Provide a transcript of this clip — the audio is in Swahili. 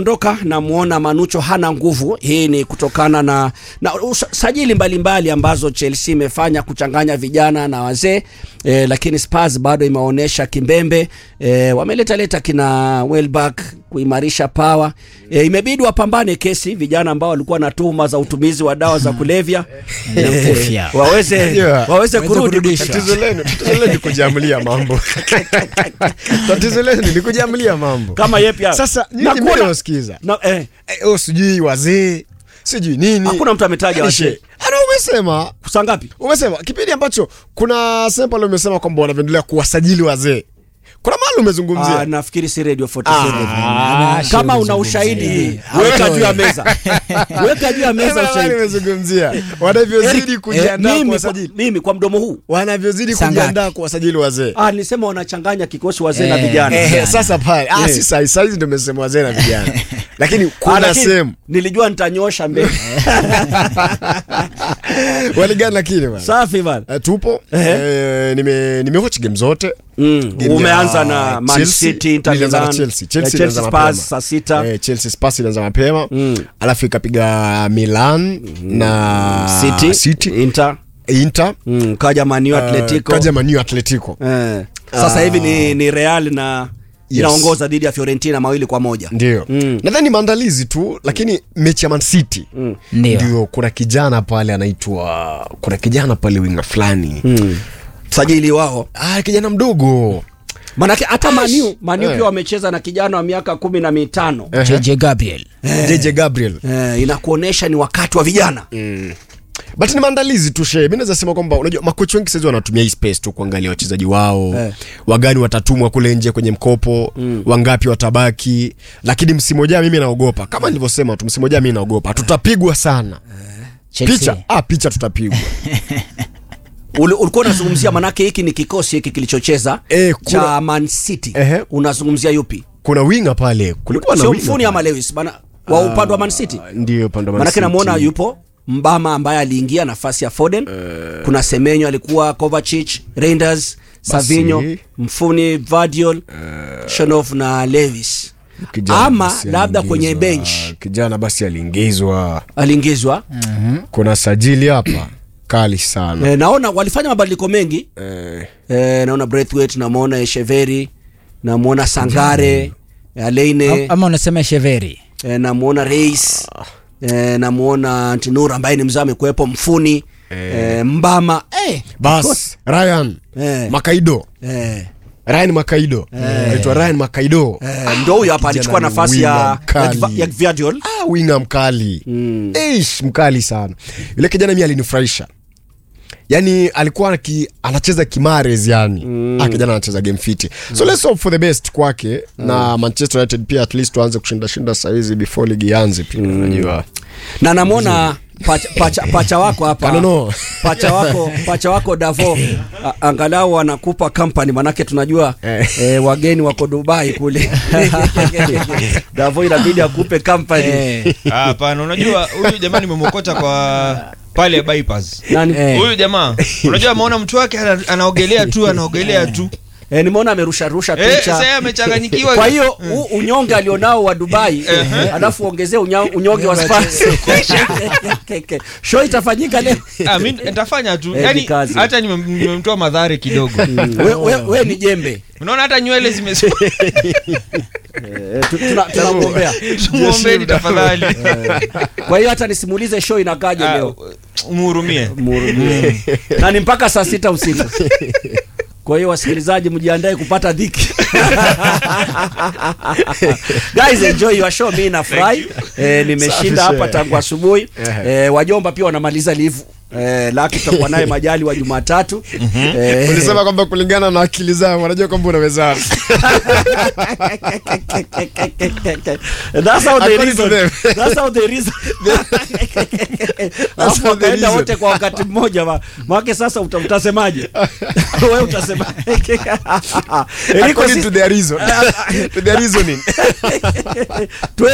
ondoka namuona Manucho hana nguvu. Hii ni kutokana na, na sajili mbalimbali ambazo Chelsea imefanya kuchanganya vijana na wazee e, lakini Spurs bado imeonyesha kimbembe e, wameleta leta kina Welbeck kuimarisha power e, imebidi wapambane kesi vijana ambao walikuwa na tuhuma za utumizi wa dawa za kulevya e, waweze, Yeah. waweze kurudi kurudisha. Tatizo lenu tatizo lenu ni kujiamulia mambo. Tatizo lenu ni kujiamulia mambo. kama yeye pia Sasa Na nyinyi kuona- mbele wasikiza. na, eh, Eh, oh, sijui wazee, sijui nini. hakuna mtu ametaja Yaani wazee. she- Ana umesema saa ngapi? umesema kipindi ambacho kuna sehemu pale umesema kwamba wanavyoendelea kuwasajili wazee. Kuna mahali Ah, umezungumzia. nafikiri si Radio 47. Ah, kama una ushahidi weka juu ya meza, weka juu ya meza Kuna mahali ushahidi. umezungumzia. Wanavyozidi Eric, kujiandaa eh, mimi, kuwasajili. kwa, mimi kwa mdomo huu Wanavyozidi Saa ngapi? kujiandaa kuwasajili wazee. ah, nilisema wanachanganya kikosi wazee na Eh, vijana eh, Eh, sasa pale ah, Eh. si sai saizi ndio umesema wazee na vijana, lakini Ah, kuna lakini sehemu nilijua nitanyosha mbele waligani, lakini bwana safi bana. Eh, tupo Ehe. eh, nime nimewachi game zote Mm, Game umeanza ya na Man Chelsea, City, Inter nilianza na Milan, Chelsea. eh, Chelsea Chelsea ilianza Spurs mapema. saa sita Eh, Chelsea Spurs ilianza mapema Mm. alafu ikapiga Milan na City, City Inter Inter mm, kaja Man U Atletico kaja Man U Atletico eh, sasa Ah. hivi ni, ni Real na Yes. inaongoza dhidi ya Fiorentina mawili kwa moja ndio Mm. nadhani maandalizi tu lakini mechi ya Man City Mm. Ndio. ndio kuna kijana pale anaitwa kuna kijana pale winga fulani mm. sajili wao ah, kijana mdogo manake hata Manu Manu Eh. pia wamecheza na kijana wa miaka kumi na mitano Ehe. JJ Gabriel JJ Gabriel eh, inakuonesha ni wakati wa vijana but ni maandalizi tu shee mi naweza sema kwamba unajua makochi wengi saizi wanatumia hii space tu kuangalia wachezaji wao Eh. wagani watatumwa kule nje kwenye mkopo wangapi watabaki lakini msimu ujao mimi naogopa kama nilivyosema tu msimu ujao mimi naogopa tutapigwa sana Chelsea. picha ah, picha tutapigwa Uli- ulikuwa unazungumzia manake hiki ni kikosi hiki kilichocheza Eh, kuna- cha Man City Ehe. unazungumzia yupi kuna winga pale kulikuwa na sio winga mfuni pale. ama Lewis bana wa upande wa Man City Ah, ndio upande wa Man manake City. namuona yupo Mbama ambaye aliingia nafasi ya Foden kuna Semenyo alikuwa Kovacic Reinders Savinho Mfuni Vardiol Shonov na Lewis Kijana ama basi labda kwenye aliingizwa. bench kijana basi aliingizwa aliingizwa kuna sajili hapa kali sana e, naona walifanya mabadiliko mengi eh, e, naona Braithwaite namwona Esheveri namwona Sangare Aleine ama unasema Cheveri e, namwona Reis e, namwona Tinur ambaye ni mzee amekuwepo Mfuni e, Mbama e, bas Ryan Eh. Makaido e, Ryan Makaido anaitwa Ryan Makaido e, ndo huyo hapa kijana alichukua ni nafasi winga ya, mkali. ya, ya Gvardiol ah, winga mkali Mm. Eish, mkali sana yule kijana mi alinifurahisha yani alikuwa ki, anacheza kimares yani mm. ah, kijana anacheza game fiti so let's hope for the best kwake na manchester united pia at least tuanze kushinda shinda sahizi before ligi ianze pia unajua na namwona pacha, pacha, pacha wako hapa Kanono. pacha wako pacha wako Davo a- angalau anakupa company manake tunajua Eh. eh, wageni wako Dubai kule Davo inabidi akupe company Eh, Ah, Hapana, unajua huyu jamaa nimemwokota kwa pale bypass. nani Eh. Huyu jamaa unajua ameona mtu wake ana- anaogelea tu anaogelea tu. eh, nimeona amerusha rusha Eh, picha sasa yeye amechanganyikiwa. kwa hiyo u- unyonge alionao wa Dubai alafu ongezee unya- unyonge wa Spurs show itafanyika leo Ah, mimi nitafanya tu. Eh, Yaani jikaze. hata nime- nimemtoa madhare kidogo. we, we, we ni jembe Unaona hata nywele zime eh, tu- tuna- tunamwombea Muombeeni tafadhali. kwa hiyo hata nisimulize show inakaje Ah, leo Umhurumie. Mhurumie. na ni mpaka saa sita usiku kwa hiyo wasikilizaji mjiandae kupata dhiki guys enjoy your show mi nafurahi eh, nimeshinda Safi hapa share. tangu asubuhi Ehe. eh, wajomba pia wanamaliza livu eh, laki tutakuwa naye majali wa jumatatu eh, ulisema kwamba kulingana na akili zao wanajua kwamba unawezana That's how they According to reason. them. That's how they reason. Alafu how they wakaenda reason. wote kwa wakati mmoja ma- maake sasa uta- utasemaje wewe utasemaje Eriko according sisi- to their reason to their reasoning tuwe